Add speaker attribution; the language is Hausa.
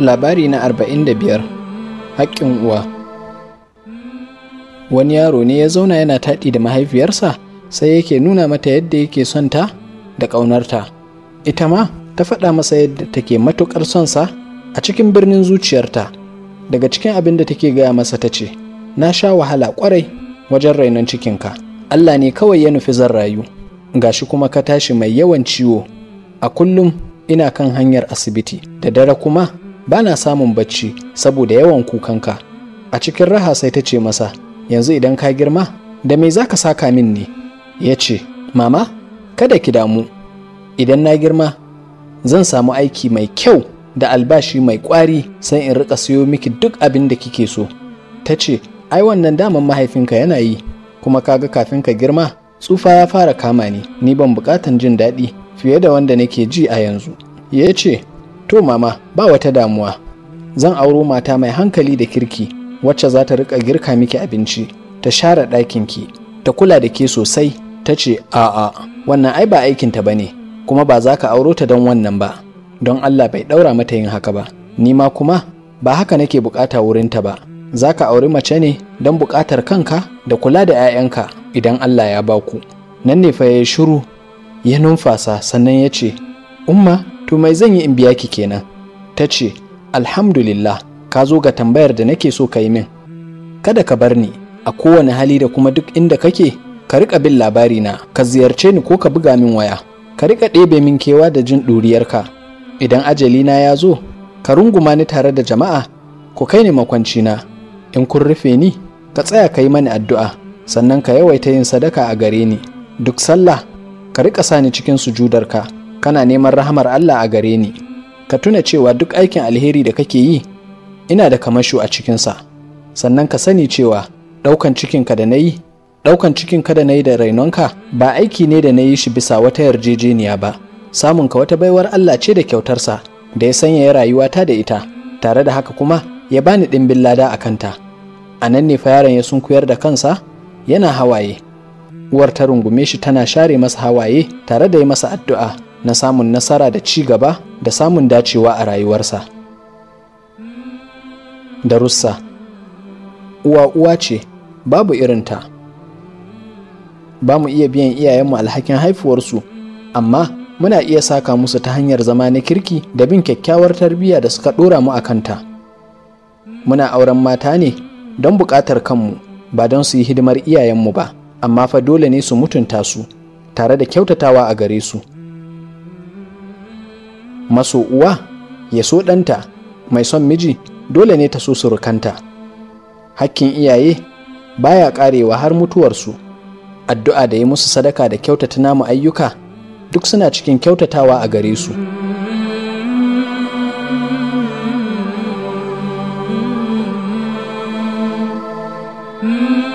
Speaker 1: Labari na arba'in da biyar Haƙƙin uwa Wani yaro ne ya zauna yana taɗi da mahaifiyarsa sai yake nuna mata yadda yake son ta da ƙaunarta. Ita ma ta faɗa masa yadda take matuƙar son sa a cikin birnin zuciyarta. Daga cikin abin da take gaya masa ta ce, Na sha wahala ƙwarai wajen rainon cikinka. Allah ne kawai ya nufi zan rayu. Gashi kuma ka tashi mai yawan ciwo. A kullum ina kan hanyar asibiti da dare kuma ba na samun bacci saboda yawan kukanka a cikin raha sai ta ce masa yanzu idan ka girma da me za ka saka min ne ya ce mama kada ki damu idan na girma zan samu aiki mai kyau da albashi mai kwari sai in rika siyo miki duk abin da kike so ta ce ai wannan daman mahaifinka yana yi kuma kaga kafin ka girma tsufa ya fara kama ni ni ban bukatan jin daɗi fiye da wanda nake ji a yanzu ya ce to mama ba wata damuwa zan auro mata mai hankali da kirki wacce za ta rika girka miki abinci ta share ɗakinki ta kula da ke sosai ta ce a'a wannan ai ba aikinta ba ne kuma ba za ka auro ta don wannan ba don allah bai ɗaura mata yin haka ba ni ma kuma ba haka nake bukata wurinta ba za ka auri mace ne don bukatar kanka da kula da 'ya'yanka idan allah ya baku nan ne fa ya shiru ya numfasa sannan ya ce umma to mai zan yi in biya ki kenan ta ce alhamdulillah ka zo ga tambayar da nake so ka yi min kada ka bar ni a kowane hali da kuma duk inda kake ka riƙa bin labari na ka ziyarce ni ko ka buga min waya ka riƙa ɗebe min kewa da jin ɗuriyarka idan ajali na ya zo ka runguma ni tare da jama'a ku kai ni makwanci na in kun rufe ni ka tsaya ka yi mani addu'a sannan ka yawaita yin sadaka a gare ni duk sallah ka riƙa sa ni cikin sujudarka kana neman rahamar Allah a gare ni ka tuna cewa duk aikin alheri da kake yi ina da kamasho a cikinsa sannan ka sani cewa ɗaukan cikinka da na yi ɗaukan cikinka da na yi da rainonka ba aiki ne da na yi shi bisa wata yarjejeniya ba samunka wata baiwar Allah ce da kyautarsa da ya sanya rayuwata da ita tare da haka kuma ya bani ɗimbin lada a kanta a nan ne fa yaron ya sunkuyar da kansa yana hawaye uwar ta rungume shi tana share masa hawaye tare da yi masa addu'a na samun nasara da ci gaba da samun dacewa a rayuwarsa. Darussa Uwa uwa ce, babu irinta. Ba mu iya biyan iyayenmu alhakin haifuwarsu, amma muna iya saka musu ta hanyar zama na kirki da bin kyakkyawar tarbiyya da suka ɗora mu a kanta. Muna auren mata ne don buƙatar kanmu, ba don su yi hidimar iyayenmu ba, amma fa dole ne su mutunta su, tare da kyautatawa a gare su. maso uwa ya so ɗanta mai son miji dole ne ta so surukanta hakkin iyaye baya ƙarewa har mutuwarsu addu'a da yi musu sadaka da kyautata namu ayyuka duk suna cikin kyautatawa a gare su
Speaker 2: Mm-hmm.